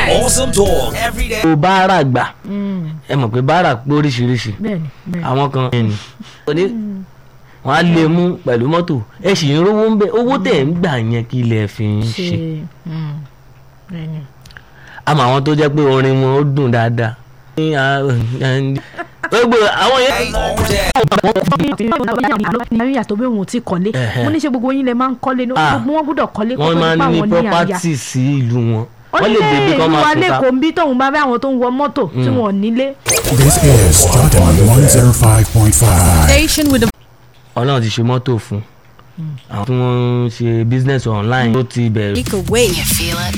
Awesome talk every day. o báárà gbà ẹ mọ̀ pé báárà pé oríṣiríṣi bẹ́ẹ̀ni bẹ́ẹ̀ni. àwọn kan ẹni òní wọn á lè mú pẹ̀lú mọ́tò ẹ sì ń rówó ń bẹ owó tẹ̀ ń gbà yẹn kí ilẹ̀ fi ń ṣe ṣe mm, bẹ́ẹ̀ni. àmọ́ àwọn tó jẹ́ pé orin wọn ó dùn dáadáa ní à- gbogbo àwọn yẹn All day. ní àtọ́ bí òun ti kọ́lé Ẹ̀hẹ́. mo ní ṣe gbogbo yín lẹ máa ń kọ́lé ní Ah. gbogbo wọn gbọ́dọ̀ kọ́lé kó wọ́n tó máa nípa ń ní àwọn ní àyà property sí ìlú wọn ó wọ́n ní lè débi kọ́ ìlú máa wa tún ta lẹ́kọ̀ọ́ ń bí tóun bá bá àwọn tó ń wọ mọ́tò tí wọ́n nílé This is Jordan 105.5. Station with the ọlọ́run ti ṣe mọ́tò fún àwọn tí wọ́n ń ṣe business online tó ti bẹ̀rẹ̀ break away. You feel it?